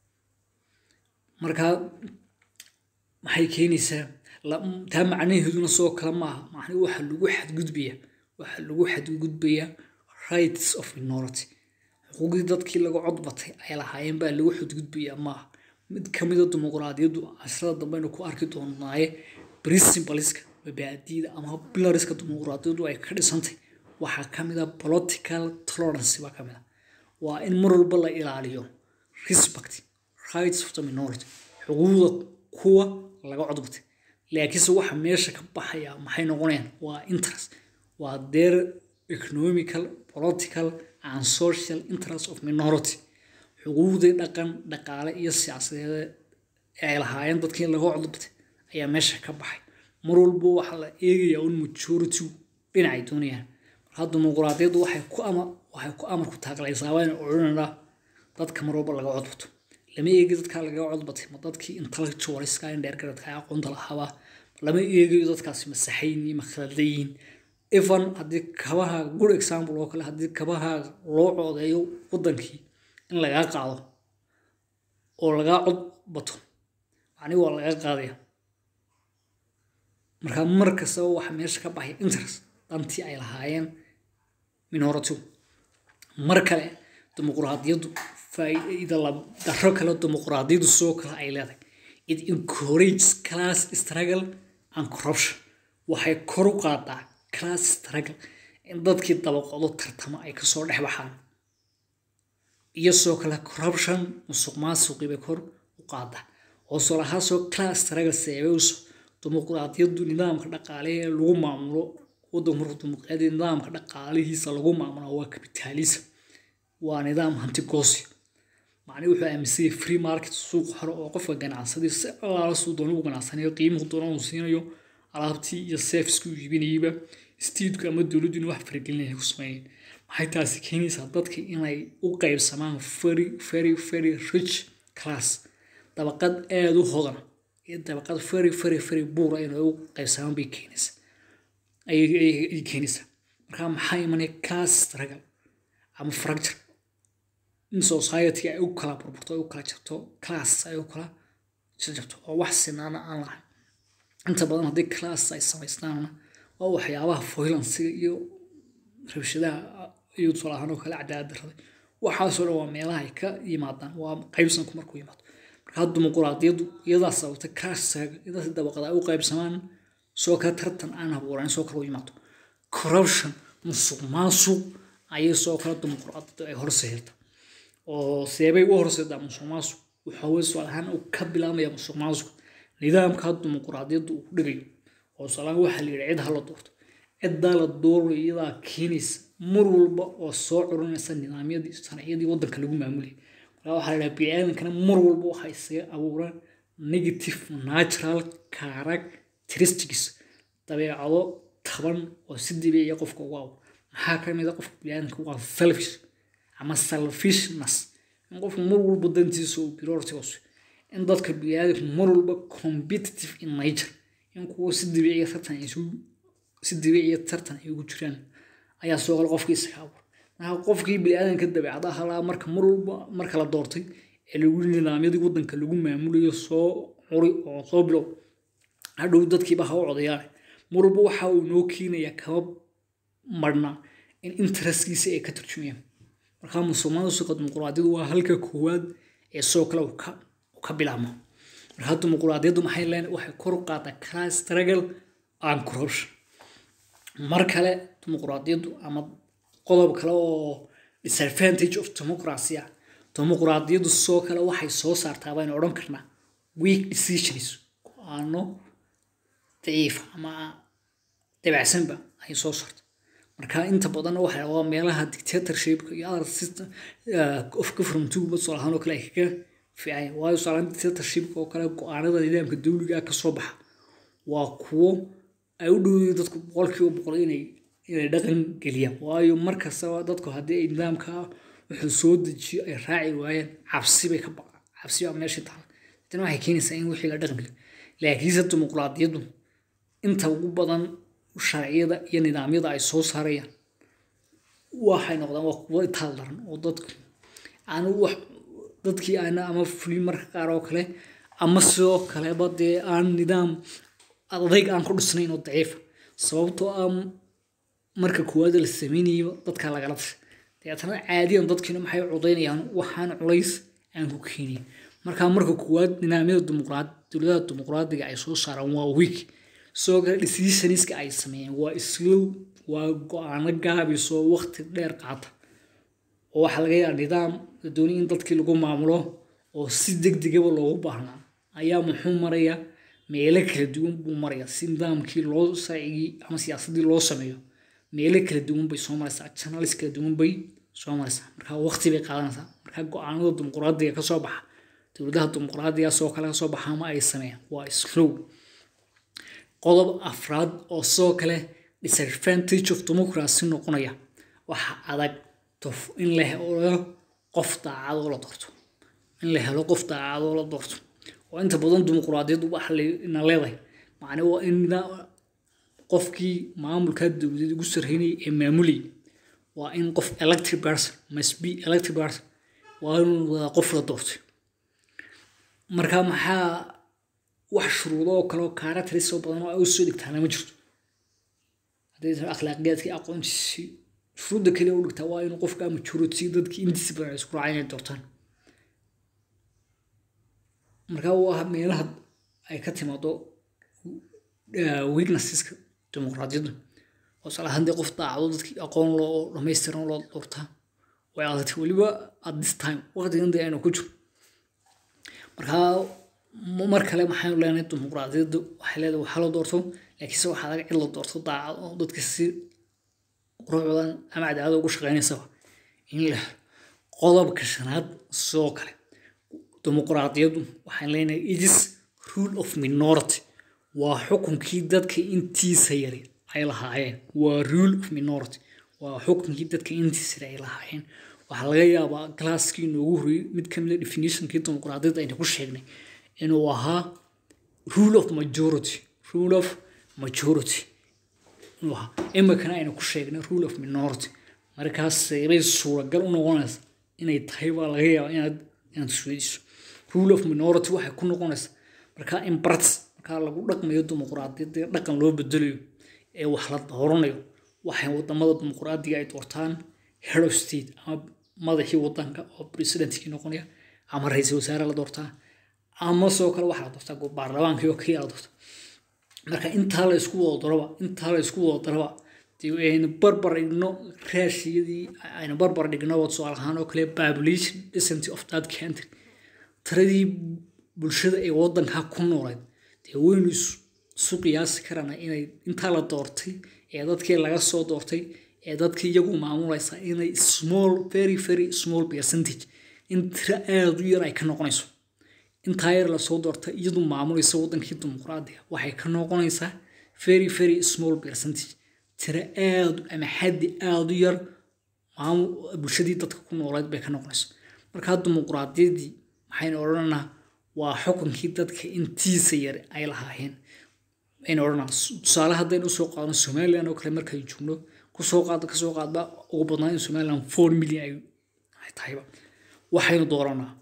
markaa maxay keenaysaa taa macnaheeduna soo kale maaha macnii waxa lagu xadgudbaya waxa lagu xadgudbaya rights of minority xuquuqdii dadkii laga cod batay ay lahaayeen baa lagu xadgudbaya maaha mid ka mida dimuqraadiyaddu casrada dambeynu ku arki doonaaye principleska mabaadiida ama pilariska dimuqraadiyaddu ay ka dhisantay waxaa ka mid a political tolerance baa ka mid a waa in mar walba la ilaaliyo respect rights of the minority xuquuqda kuwa laga codbatay laakiinse waxa meesha ka baxaya maxay noqonayaan waa interest waa their economical political and social interest of minority xuquuqdii dhaqan dhaqaale iyo siyaasadeed ee ay lahaayeen dadkii laga codbatay ayaa meesha ka baxay mar walba waxaa la eegayaa un majority dhinacay doonayaan markaa dimuqraadiyaddu waxay ku ama waxay ku amar ku taaglaysaa waan odhananaa dadka mar walba laga codbato lama eegi dadkaa laga codbatay ma dadkii intellectualiska in dheergaradka ay aqoonta lahaaba lama eegayo dadkaasi ma saxayn iyo ma khaladayiin even haddii kabaha good example oo kale haddii kabaha loo coodeeyo wadankii in lagaa qaado oo lagaa cod bato macni waa laga qaadaya markaa mar kastaba waxa meesha ka baxay interest dantii ay lahaayeen minority mar kale dimuqraadiyaddu faa'iida daro kale dimuqraadiyaddu soo kale ay leedahay it encourages class struggle and corruption waxay kor u qaadaa class struggle in dadkii dabaqodo tartamo ay kasoo dhex baxaan iyo soo kale corruption musuq maasuqii bay kor u qaadaa oo solahaasoo class struggle seebeyso dimuqraadiyaddu nidaamka dhaqaale ee lagu maamulo waddanku markuu dimuqraadiyadda nidaamka dhaqaalihiisa lagu maamulo waa capitalism waa nidaam hantigoosya macni wuxuu aaminsanyay free market suuq hore oo qofka ganacsadii si allaala suu doona u ganacsanayo qiimuhu doona uu siinayo alaabtii iyo serviceki uu iibinayaba steedku ama dowladdu in wax faragelinaya ku sameeyeen maxay taasi keenaysaa dadka inay u qaybsamaan very very very rich class dabaqad aada u hodan iyo dabaqad very very very buura inay u qaybsamaan bay keenaysaa ayay keenaysaa markaa maxaa imanaya class struggle ama fracture in society ay u kala burburto ay u kala jabto class ay u kala jabto oo wax sinaana aan lahayn inta badan haddii class ay samaystaanna waa waxyaabaha foylansiga iyo rabshadaha iyo tusaale ahaan oo kale cadaalad darrada waxaasoo dhan waa meelaha ay ka yimaadaan waa qaybsanku markuu yimaado markaa dimuqraadiyaddu iyadaa sababtay class idaas dabaqada ay u qaybsamaan soo kale tartan aan habuuran soo kale u yimaado corruption musuq maasuq ayay soo kale dimuqraadiyaddu ay horseerta oo seebay u horseedaa musuq maasuq waxa weye su'aal ahaan uu ka bilaabmaya musuq maasuq nidaamka dimuqraadiyaddu uu ku dhigayo oo su'aalaan waxaa la yidhi cid ha la doorto ciddaa la doorayo iyadaa keenaysa mar walba oo soo curinaysa nidaamyadii sharciyadii waddanka lagu maamulayay marka waxaa la yidhaha biniaadankana mar walba waxa isaga abuuraan negative natural characteristics dabeecado taban oo si dabiiciya qofka ugu abuur maxaa ka mid a qofka biniaadanka waa selfish ama selfishness in qofku mar walba dantiisa uu priority hoose in dadka biniaadanku mar walba competitive in nature in kuwa si dabiiciya tartan ay isugu si dabiiciya tartan ay ugu jiraan ayaa soo kale qofkii isaga abuur marka qofkii biniaadanka dabeecadaha laa marka mar walba marka la doortay ee lagu nidaamyadii waddanka lagu maamulayo soo curi oo soo bilow hadhow dadkiiba ha u codayaane mar walba waxa uu noo keenayaa kaba marna in interestkiisa ay ka turjumayaan markaa musuqmaasuqa dimuqraadiyadu waa halka koowaad ee soo kale uu ka bilaabmo markaa dimuqraadiyaddu maxay leen waxay kor u qaadaa class struggle and corruption mar kale dimuqraadiyaddu ama qodob kale oo disadvantage of democracy ah dimuqraadiyaddu soo kale waxay soo saartaa baynu odhan karnaa weak decisions go-aano daciif ama dabacsanba ay soo saarta marka inta badan waxa waa meelaha dictatorshipka iyo other system of government soo ahaan oo kale ay kaga fiican waayo saalan dictatorshipka oo kale go-aanada nidaamka dawliga ka soo baxa waa kuwo ay u dhowday dadku boqolkiiba boqol inay inay dhaqan geliyaan waayo mar kastaba dadku haddii ay nidaamka wuxuu soo dejiyo ay raaci waayeen cabsi bay ka baqaan cabsi baa meesha taala tani waxay keenaysaa in wixii la dhaqan geliyo laakiinse dimuqraadiyaddu inta ugu badan sharciyada iyo nidaamyada ay soo saarayaan waxay noqdaan waa kuwo itaal daran oo dadku aan wax dadkii aana ama fulin marka qaar oo kale ama sidoo kaleba dee aan nidaam adayg aan ku dhisnayn oo daciifa sababtoo ah marka koowaad la sameynayaba dadka lagala tashay dabeetana caadiyan dadkiina maxay codaynayaan waxaan culays aan ku keenin marka marka koowaad nidaamyada dimuqraad dowladaha dimuqraadiga ay soo saaraan waa week sidoo kale decisionska ay sameeyeen waa slow waa go-aano gaabisoo waqti dheer qaata oo waxaa laga yaaba nidaam la doonay in dadkii lagu maamulo oo si degdegaba loogu baahnaa ayaa muxuu maraya meelo kala duwan buu maraya si nidaamkii loo sharcigii ama siyaasadii loo sameeyo meelo kala duwan bay soo maraysaa channels kala duwan bay soo maraysaa marka waqti bay qaadanaysaa marka go-aanada dimuqraadiga kasoo baxa dowladaha dimuqraadiga soo kale kasoo baxa ama ay sameeyaan waa slow qodob afraad oo soo kale disadvantage of democracy noqonaya waxa adag in la helo qof daacadoo la doorto in la helo qof daacadoo la doorto oo inta badan dimuqraadiyaddu waxa ina leedahay macne waa in qofkii maamulka dowladda ugu sarreynayay ee maamulayay waa in qof elected person must be elected person waa inuu wadaa qof la doortay marka maxaa wax shuruudo oo kale oo kaaratarisoo badan oo ay u soo dhigtaana ma jirto hadday tahay akhlaaqiyaadkii aqoontiisii shuruudda kaliya u dhigtaa waa inuu qofka majority dadkii intiisa badan ay isku raacay inay doortaan marka waa meelaha ay ka timaado weaknesseska dimuqraadiyadda oo sala haddii qof daacdo dadkii aqoon loo dhamaystiran loo doortaa way adagtay weliba at this time waqtigan dee aynu ku jiro markaa mar kale maxaynu leenahay dimuqraadiyadda waxay leedahay waxaa la doorto laakiinse waxaa laga cid la doorto daacad oo dadka si quruxdan ama cadaalada ugu shaqeynaysaba in la qodobka shanaad sidoo kale dimuqraadiyaddu waxaan leenahay it is rule of minority waa xukunkii dadka intiisa yari ay lahaayeen waa rule of minority waa xukunkii dadka intiisa yari ay lahaayeen waxaa laga yaabaa galaaskii inoogu horeyey mid ka mid a definitionkii dimuqraadiyadda aynu ku sheegnay inuu ahaa rule of majority rule of majority inuu ahaa imikana aynu ku sheegnay rule of minority markaas bay suuragal u noqonaysa inay tahay baa laga yaabaa inaad inaad isweydiiso rule of minority waxay ku noqonaysaa markaa in barts markaa lagu dhaqmayo dimuqraadiyadda dhaqan loo bedelayo ee wax la dooranayo waxay wadamada dimuqraadiga ay doortaan head of state ama madaxii wadanka oo presidentkii noqonaya ama ra-iisul wasaare la doortaa ama sidoo kale waxaa la doortaa baarlamaankii oo kaliya la doorta marka intaa la isku wada daraba intaa la isku wada daraba dee aynu barbar dhigno raashiyadii aynu barbar dhigno tusaale ahaan oo kale population density of that country tiradii bulshada ee waddanka ku noolayd dee waynu isu qiyaasi karana inay intaa la doortay ee dadkii laga soo doortay ee dadkii iyagu maamulaysa inay small very very small percentage in tiro aada u yar ay ka noqonayso intaa yar lasoo doortay iyadu maamulaysa waddankii dimuqraadiga waxay ka noqonaysaa very very small percentage tiro aada ama xaddi aada u yar bulshadii dadka ku noolayd bay ka noqonayso markaa dimuqraadiyadii maxaynu odhananaa waa xukunkii dadka intiisa yar ay lahaayeen aynu odhanaa tusaale haddaynu usoo qaadno somaliland oo kale markay joogno kusoo qaad kasoo qaadba ugu badnaa in somaliland four million ay tahayba waxaynu dooranaa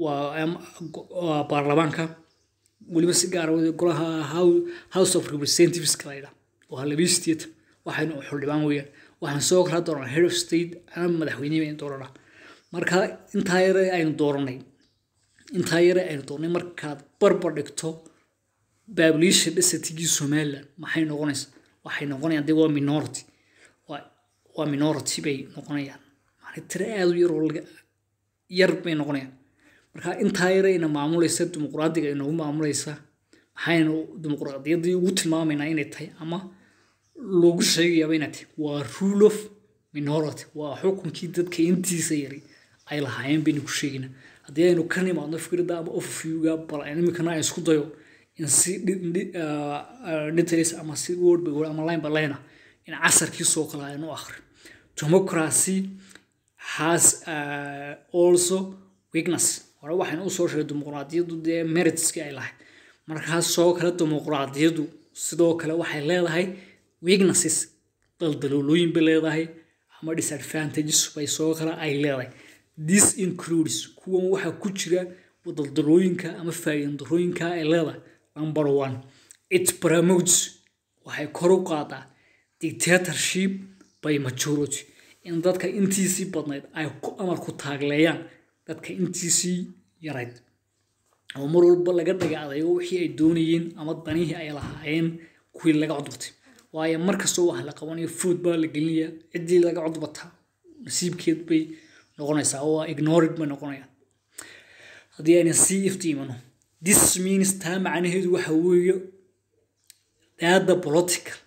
waa baarlamaanka weliba si gaara golaha house of representativeska la yidhaa waa labiyi sideetan waxaynu xildhibaan weeyaan waxaan soo kala dooranaa head of state ama madaxweyne baynu dooranaa marka intaa yare aynu dooranay intaa yare aynu doornay markaad barbar dhigto population densitigii somaliland maxay noqonaysaa waxay noqonayaan dee waa minority waa minority bay noqonayaan macnaa tiro aada u yar oo yar bay noqonayaan marka intaa yare ina maamulaysa dimuqraadiga inoogu maamulaysa maxaynu dimuqraadiyaddii ugu tilmaamaynaa inay tahay ama loogu sheegayaaba inay tahay waa rule of minority waa xukunkii dadka intiisa yari ay lahaayeen baynu ku sheegaynaa haddii aynu ka nimaadno fikradda ama overviewga bal imikana aan isku dayo in si details ama si word by word ama line by line in casarkiisoo kale aynu akhri democracy has uh, also weakness hore waxaynu usoo sheegay dimuqraadiyaddu dee meritskii ay lahayd markaas soo kale dimuqraadiyaddu sidoo kale waxay leedahay weaknesses daldaloolooyin bay leedahay ama disadvantages bay soo kale ay leedahay this includes kuwan waxaa ku jira daldalooyinka ama faa'iidadarooyinka ay leedahay number one it promotes waxay kor u qaadaa dictatorship by majority in dadka intiisii badnayd ay ku amar ku taagleeyaan dadka intiisii yarayd oo mar walba laga dhaga adayo wixii ay doonayeen ama danihii ay lahaayeen kuwii laga codbatay waayo markastoo wax la qabanayo food baa la gelinaya ciddii laga codbataa nasiibkeed bay noqonaysaa oo ignored bay noqonayaan haddii ayna sii iftiimano this means taa macnaheedu waxa weeye daada political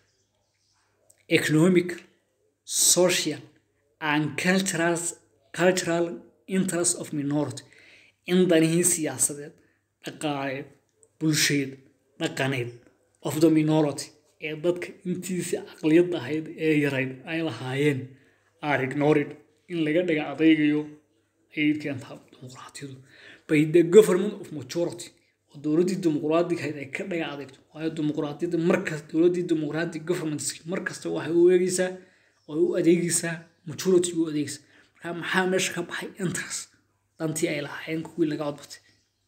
economic social and cultural, cultural interest of minority in danihii siyaasadeed dhaqaaleed bulsheed dhaqaneed of the minority ee dadka intiisii aqliyad ahayd ee yarayd ay lahaayeen are ignored in laga dhaga adaygayo ayay keentaa dimuqraatiyadu by the government of majority oo dowladdii dimuqraadigahayd ay ka dhaga adagto waayo dimuqraadiyadda markas dowladdii dimuqraadic government markasta waxay u eegeysaa oo u adeegeysaa majority u adeegeysaa marka maxaa meesha ka baxay interest dantii ay lahaayeen kuwii laga codbatay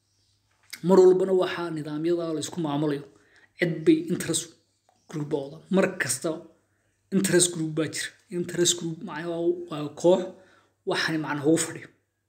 mar walbana waxaa nidaamyada laysku maamulayo cid bay interest group ooda mar kasta interest group baa jira interest group macnaa waa koox waxani macna ugu fadhiyo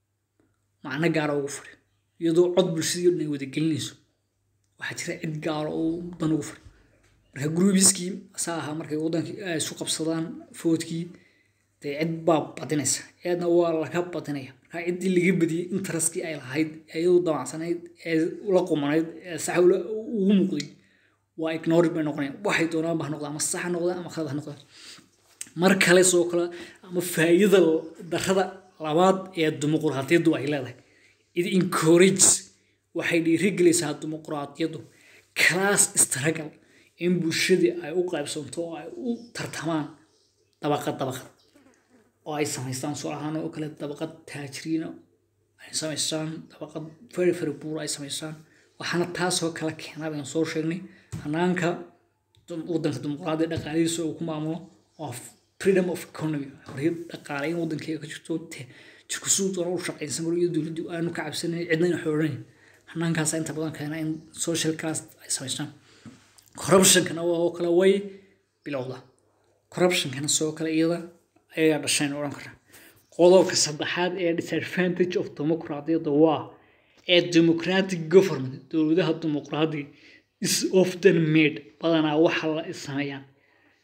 macno gaara ugu fadhiyo iyadoo cod bulshadii dhan ay wada gelinayso waxaa jira cid gaara oo dan ugu fadhiyo marka groupiskii saa ahaa markay wadankii ay isu qabsadaan foodkii dee cid baa badinaysa eedna waa laga badinaya marka ciddii laga badiyey interestkii ay lahayd iyadu damacsanayd ee la qumanayd ee sax ugu muuqday waa ignored bay noqonayaan waxay doonaan ba ha noqdaan ama sax ha noqdaan ama khalad ha noqdaan mar kale soo kale ama faa'iidada darrada labaad ee dimuqraadiyaddu ay leedahay it encourages waxay dhiirigelaysaa dimuqraadiyaddu class struggle in bulshadii ay u qaybsanto oo ay u tartamaan dabaqad dabaqad oo ay samaystaan soo ahaan oo kale dabaqad taajiriina ay samaystaan dabaqad very very poor ay samaystaan waxaana taasoo kala keenaa baynu soo sheegnay hanaanka waddanka dimuqraadiya dhaqaalihiisa uu ku maamulo oo freedom of economy xorriyad dhaqaale in waddankeega ka jirto jirku siduu doona u shaqaysan karo iyo dowladdu aanu ka cabsanayn cidna aynu xooranayn hanaankaasa inta badan keena in social class ay samaystaan corruptionkana oo kale way bilowda corruptionkana sidoo kale iyada ayagaa dhashayn odhan karaa qodobka saddexaad ee disadvantage of dimuqraadiyadda waa ee democratic government dowladaha dimuqraadiga is often made badanaa waxa la sameeyaan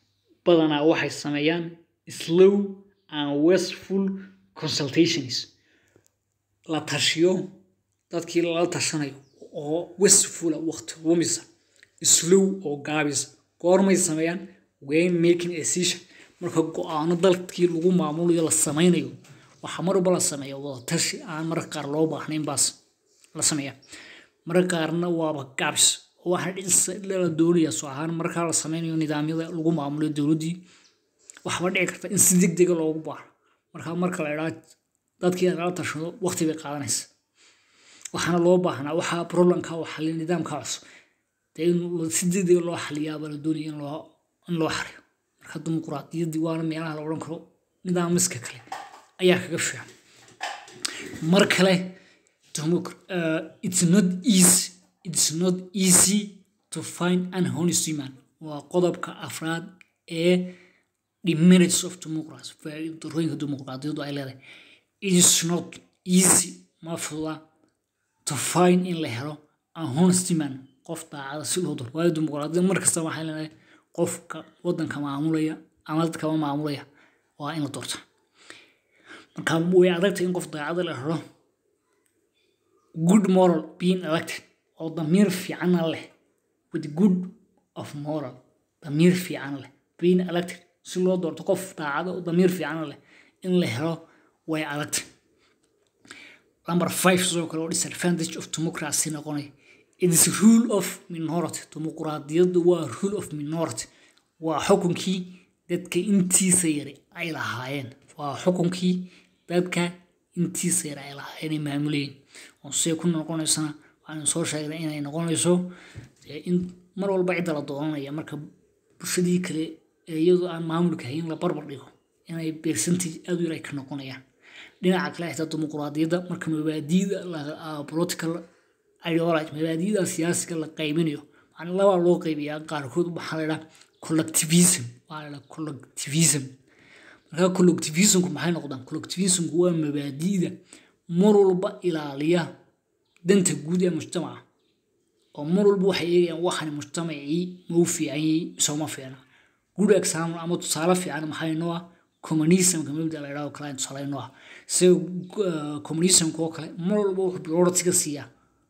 badanaa waxay sameeyaan slow and wasteful consultations la tashiyo dadkii lala tashanayo oo wastefula waqti lumisa slow oo gaabisa goormay sameeyaan when making a decision marka go-aano dalkii lagu maamulayo la sameynayo waxaa marba la sameeya wada tashi aan mararka qaar loo baahnayn baas la sameeya mararka qaarna waaba gaabis oo waxaa la doonaya soo ahaan markaa la sameynayo nidaamyada lagu maamulayo dowladdii waxba dhici karta in si degdega loogu baahno marka marka la idhaa dadkii lala tashado waqti bay qaadanaysa waxaana loo baahnaa waxaa problemka oo xaliya nidaamka cusub dee in si degdega loo xaliyaaba la doonaya in loo in loo xariyo marka dimuquraadiyaddii waana meelaha la odhan karo nidaamiska kale ayaa kaga fiican mar kale it's not easy it's not easy to find an honest human waa qodobka afraad ee the merits of democracy faa'iidooyinka dimuqraadiyaddu ay leedahay it is not easy ma fududa to find in la helo a honest man qof daacada si loo doro waayo dimuqraadiyad mar kasta waxay leedahay qofka waddanka maamulaya ama dadkama maamulaya waa in la doorta marka way adagtay in qof daacada la helo good moral being elected oo damiir fiicana leh with good of moral damiir fiican leh being elected si loo doorto qof daacada oo damiir fiican leh in la helo way adagtay number five sidoo kale oo disadvantage of democracy noqonaya it is rule of minority dimuqraadiyaddu waa rule of minority waa xukunkii dadka intiisa yari ay lahaayeen waa xukunkii dadka intiisa yari ay lahaayeen ay maamulayeen oo see ku noqonaysana waxaanu soo sheegnay inay noqonayso in mar walba cidda la dooranaya marka bulshadii kale ee iyadoo aan maamulka hayn la barbar dhigo inay percentage aad u yar ay ka noqonayaan dhinaca kale xitaa dimuqraadiyadda marka mabaadiida political ideology mabaadiida siyaasiga la qaybinayo macna labaa loo qaybiyaa qaarkood waxaa la idhaha collectivism waa la idhaha collectivism marka collectivismku maxay noqdaan collectivismku waa mabaadiida mar walba ilaaliya danta guud ee mujtamaca oo mar walba waxay eegayaan waxan mujtamacii ma u fiican yahay mise uma fiicna good example ama tusaale fiican maxay noo ah communismka mabda la idhaho kale tusaale noo ah isaga communismka oo kale mar walba wuxuu priority-ga siiyaa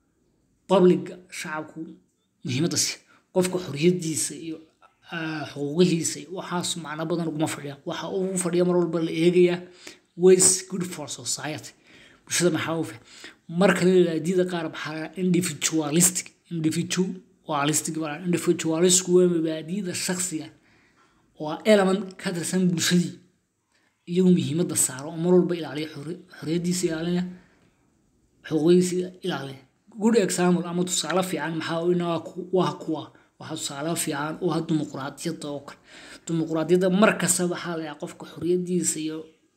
publica shacabku muhiimadda siiya qofka xoriyadiisa iyo xuquuqihiisa iyo waxaas macno badan uguma fadhiya waxa ugu fadhiya mar walba la eegayaa ways good for society bulshada maxaa u fiican marka mabaadida qaar maxaa la individualistic individualistic individualistku waa mabaadida shaksiga waa element ka tirsan bulshadii iyagu muhiimadda saaro oo mar walba ilaaliya xoriyadiisa ilaalinaya xuquuqidiisa ilaalinaya good example ama tusaale fiican maxaa waa kuwa waxaa tusaale fiican u ah dimuqraadiyadda oo kale dimuqraadiyadda mar kasta waxaa la egaa qofka xoriyadiisa iyo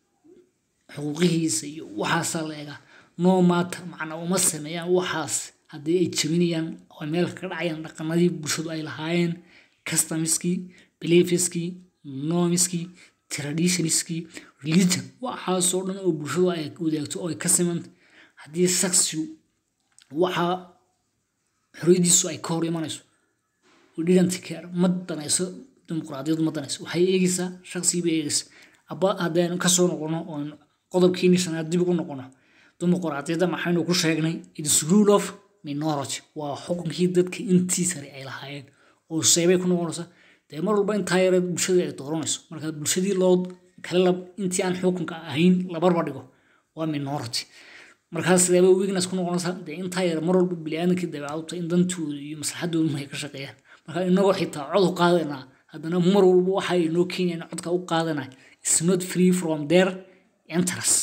xuquuqihiisa iyo waxaasaa la egaa no matter macna uma sameeyaan waxaas haddii ay jebinayaan oo meel ka dhacayaan dhaqanadii bulshadu ay lahaayeen customiskii beliefiskii nomiskii traditionskii religion waxaasoo dhan oo bulshadu ay wadaagto oo ay ka simanta haddii saksigu waxaa xoriyadiisu ay ka hor imanayso didn't care ma danayso dimuqraadiyadu ma danayso waxay eegaysaa shaqsigii bay eegaysaa aba haddaynu kasoo noqono oon qodobkiini shanaad dib ugu noqono dimuqraadiyadda maxaynu ku sheegnay its rule of minority waa xukunkii dadka intii sare ay lahaayeen oo seebay ku noqonaysa dee mar walba intaa yare bulshadii ay dooranayso marka bulshadii loo kale intii aan xukunka ahayn la barbar dhigo waa minority markaas sideeba weakness ku noqonaysaa dee intaa yare mar walba biniaadamkii dabeecadta in dantooda iyo maslaxadooda ay ka shaqeeyaan marka inagoo xitaa cod u qaadanaa haddana mar walba waxa ay noo keenyaan codka u qaadanay is not free from their interest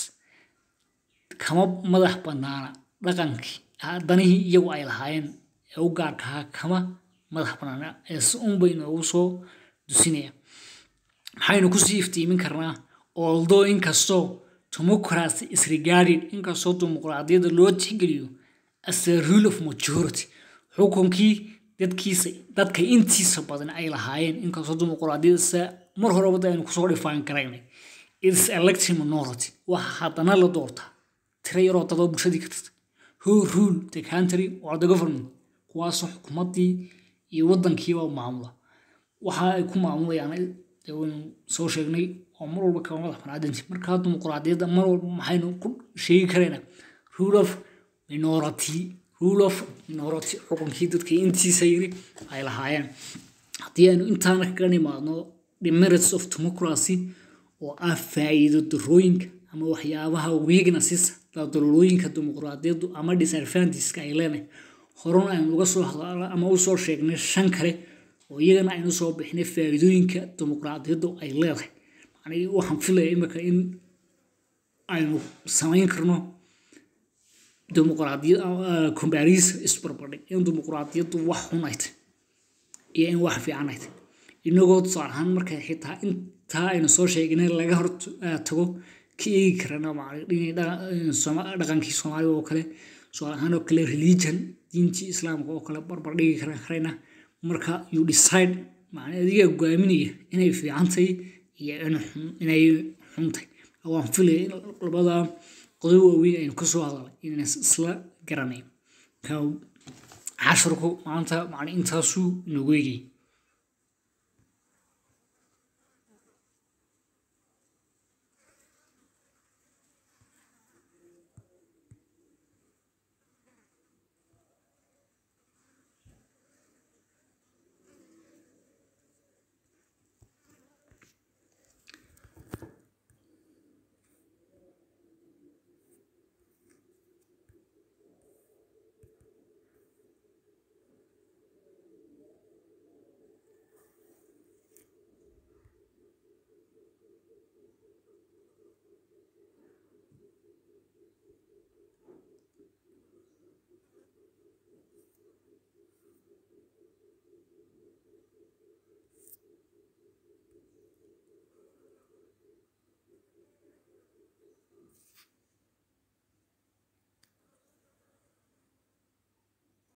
kama madax banaana dhaqankii danihii iyagu ay lahaayeen ee u gaarka ahaa kama madax banaana ee si un bay noogu soo dusinaya maxaynu kusii iftiimin karnaa although inkastoo democracy is regarded inkastoo dimuqraadiyadda loo tixgeliyo as a rule of majority xukunkii dadkiisa dadka intiisa badan ay lahaayeen inkastoo dimuqraadiyadda sa mar horeba aynu kusoo dhifaan karaynay its elected minority waxa haddana la doortaa tira yaroo dadoo bulshadii ka tirta who rule the country or the government kuwaasoo xukuumaddii iyo waddankiiba maamula waxa ay ku maamulayaan dee waynu soo sheegnay oo mar walba kama madax banaadanti markaa dimuqraadiyadda mar walba maxaynu ku sheegi karaynaa rule of minority rule of minority xukunkii dadka intiisa yiri ay lahaayeen haddii aynu intaana kaga nimaadno the merits of democracy oo ah faa'iido darooyinka ama waxyaabaha weaknesses dalooyinka dimuqraadiyaddu ama disadvantageska ay leenahay horena aynu uga soo hadla ama u soo sheegnay shan kale oo iyagana aynu soo bixinay faa'iidooyinka dimuqraadiyaddu ay leedahay macnii waxaan filaya imika in aynu samayn karno dimuqraadiyad comparison isbarbardhig in dimuqraadiyaddu wax xun ay tahay iyo in wax fiican ay tahay inagoo tusaale ahaan markay xitaa intaa aynu soo sheegnay laga hor tago ka eegi karana dhaqankii soomaaliga oo kale tusaale ahaan oo kale religion diintii islaamka oo kale barbar dhigi karayna marka you decide macnaa adiga gaaminaya inay fiican tahay iyo inay xun tahay waan filaya in labada qodob waaweyn aynu ka soo hadalay inaan isla garanayn casharku maanta macna intaasuu inoogu eegayay